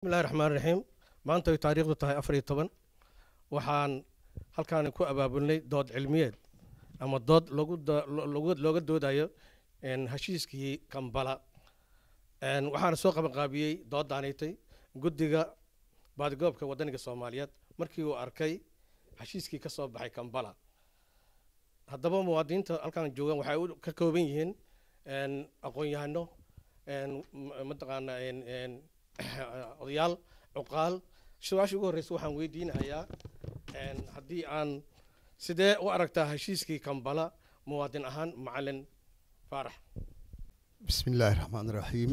bismillahi raxmaan raxiim maanta ay taariikhdu tahay afar iyo toban waxaan halkaan ku abaabulnay dood cilmiyeed ama dood logu logu looga doodayo heshiiskii kambala waxaana soo qabanqaabiyey dooddaanaytay guddiga baadigoobka waddaniga soomaaliyeed markii uu arkay heshiiskii ka soo baxay kambala haddaba muwaadiniinta halkaan joogaan waxay ka kooban yihiin aqoon-yahano mataqaana odayaal cuqaal su-aasha ugu horreysa waxaan weydiinayaa haddii aan sidee u aragtaa heshiiskii kambala muwaadin ahaan macalin faarax bismi illaahi raxmaan raxiim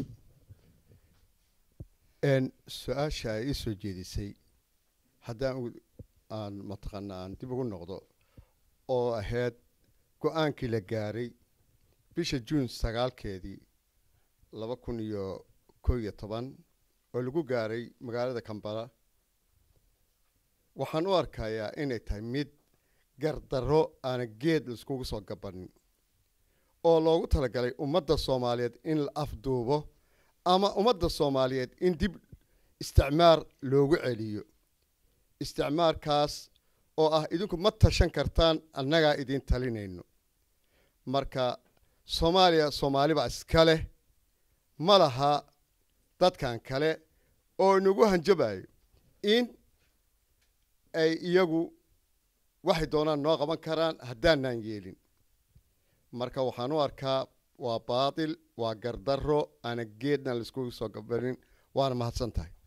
su-aasha ay ii soo jeedisay haddaan aan mataqaana aan dib ugu noqdo oo ahayd go-aankii la gaaray bisha juun sagaalkeedii laba kun iyo koo iyo toban oo lagu gaaray magaalada kambala waxaan u arkayaa inay tahay mid gardarro aana geed laiskugu soo gabanin oo loogu talagalay ummadda soomaaliyeed in la afduubo ama ummadda soomaaliyeed in dib isticmaar loogu celiyo isticmaarkaas oo ah idinku ma tashan kartaan annagaa idiin talinayno marka soomaaliya soomaaliba iska leh ma laha dadkan kale oo inagu hanjabayo in ay iyagu waxay doonaan noo qaban karaan haddaanaan yeelin marka waxaan u arkaa waa baatil waa gardarro aana geedna laiskugu soo gabanin waana mahadsan tahay